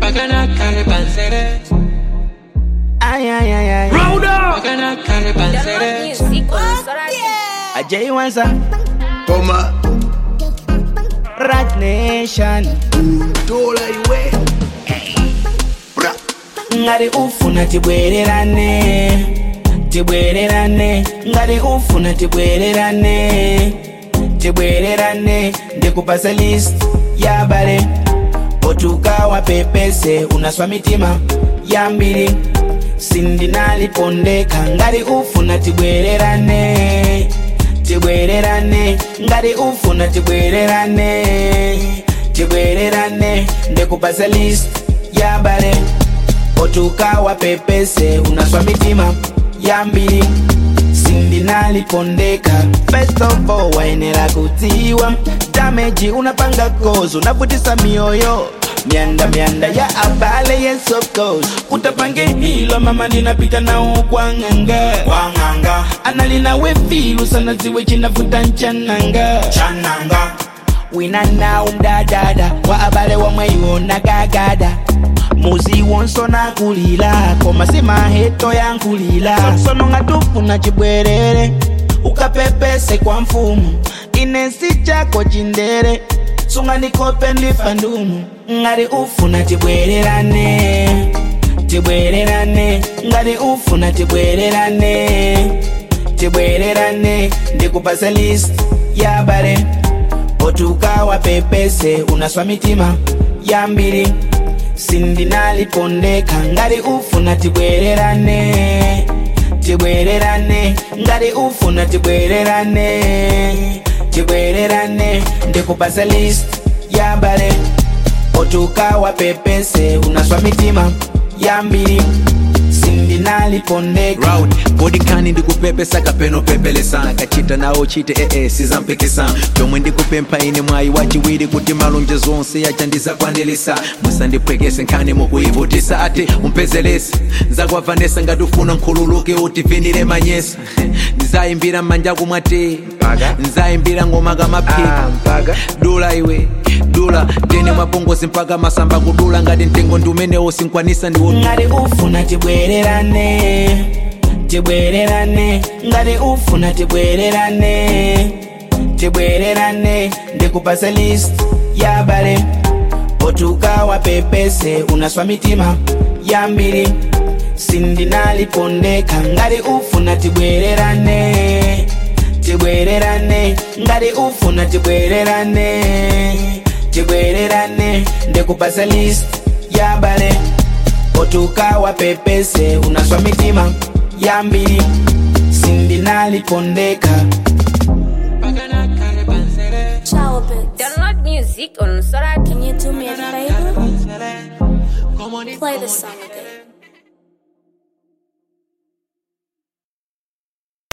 Pagana kale pansere. Ay, ay, ay, ay. Pagana kale pansere. Music on Sorat. Ajay Wanza, Toma, Rat Nation. dola iwe. Bra, ngati ufuna tibwererane tibwererane ngati ufuna tibwererane tibwererane ndikupasa list ya bale otukawa pepese unaswa mitima yambiri sindinalipondeka ngati ufuna tibwererane tibwererane ngati ufuna tibwererane tibwererane ndikupasa list ya bale otukawa pepese unaswa mitima yambiri sindinalipondeka first of all waenera kutiwa dameji unapanga kozo unavutisa mioyo myanda myanda ya abale yes of course utapange hilo mama ninapita nao kwa nganga kwa nganga analina wefilu sana ziwe chinavuta nchananga chananga wina nawo mdadada wa abale wamweyiwona gagada muzi wonso nakulila koma simaheto yankulila sono nga tufuna chibwerere ukapepese kwa mfumu inesi chako chindere sunga ndikope ndifa ndumu ngati ufuna tibwererane tibwererane ngati ufuna tibwererane tibwererane ndikupasa list ya bare otukawa pepese unaswa mitima yambiri sindinalipondeka ngati ufuna tibwererane tibwererane ngati ufuna tibwererane tibwererane ndikupasa list ya bale otukawa pepese unaswa mitima yambiri sindinalipondeka round body kani ndikupepesa kapeno pepelesa kachita nawo chite ee sizampikisa chomwe ndikupempha ine mwayi wachiwiri kuti malonje zonse yachandizakwanilisa musandipwekese nkhani mukuyivutisa ati umpezelese nzakuwavanesa ngati ufuna nkhululuke utivinire manyesa ndizayimbira m'manja kumwati nzayimbira ngoma kamaphika dula iwe dula tene mwapongozi mpaka masamba kudula ngati mtengo ndi umenewo sinkwanisa ndiwo ngati ufuna tibwererane tibwererane ngati ufuna tibwererane tibwererane ndikupasa list ya bale otukawa pepese unaswa mitima yambiri sindinalipondeka ngati ufuna tibwererane tibwererane ngati ufuna tibwererane tibwererane ndikupasa list ya bale otukawa pepese unaswa mitima yambiri sindinalipondeka Pagana kale pansere. Ciao, Download music on Sorat. Can you do me a favor? Pansere. Come on, Play the song again.